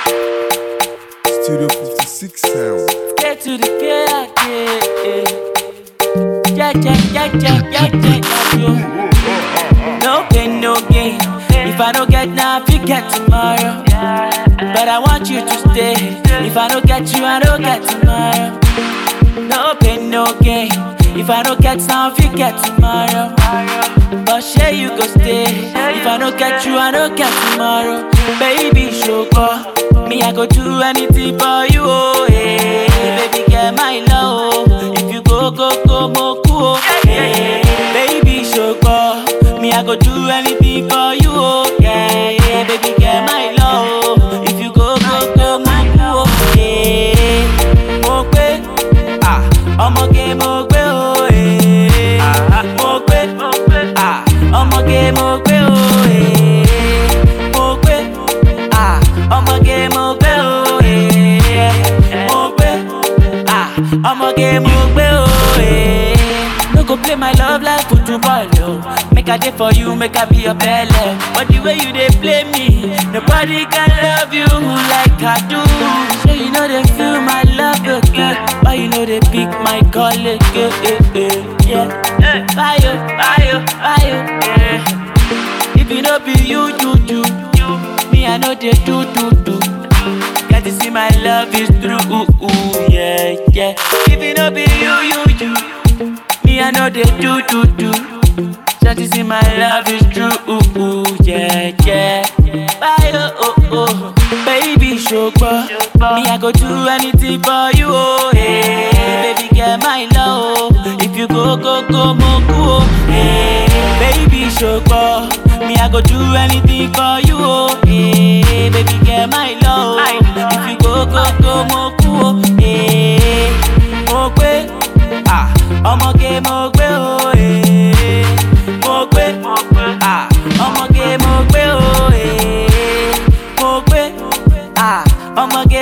Studio 56 sound. Get to the KIK. Yeah, yeah, yeah, yeah, yeah, yeah, yeah. No pain, no gain. If I don't get now, I get tomorrow. But I want you to stay. If I don't get you, I don't get tomorrow. No pain, no gain. If I don't get now, I get tomorrow. But sure you go stay. If I don't get you, I don't get tomorrow. Baby, show up. Me, I go do anything for you, oh, hey. Baby, get my love, oh. If you go, go, go, mo, cool, oh, hey. Baby, show up. Me, I go do anything for you, oh, yeah, yeah. Baby, get my love, oh. If you go, go, go, mo, cool, oh, hey. Mo pe, ah, ọmọge mo gbé o, eh. Mo pe, ah, ọmọge mo gbé o, eh. Mo pe, ah, ọmọge mo gbé o, eh. Mo pe, ah, ọmọge mo gbé o, eh. No go play my love like football, yo. Make I dey for you, make I be your belle. But the way you dey play me, nobody can love you like I do. So you know they feel my love again. Why you know they pick my call again? Eh, eh, yeah. Bye, yo, bye, yo, bye, yo, yeah. If you know be you, you, you, you. Me, I know they do, do, do. Got to see my love is true, ooh, ooh, yeah, yeah. If you know be you, you, you. Me, I know they do, do, do. Got to see my love is true, ooh, ooh, yeah, yeah. Bye, oh, oh, oh. Baby, show Me, I go do anything for you, oh, hey. Baby, get my love, oh. If you go, go, go, mo, cool, hey. Baby, show Me, I go do anything for you, oh, hey. Baby, get my love, oh. If you go, go, go, mo, cool, hey. Mo pe, ah, ọmọge mo gbé o, eh. Mo pe, ah, ọmọge mo gbé o, eh. Mo pe, ah, ọmọge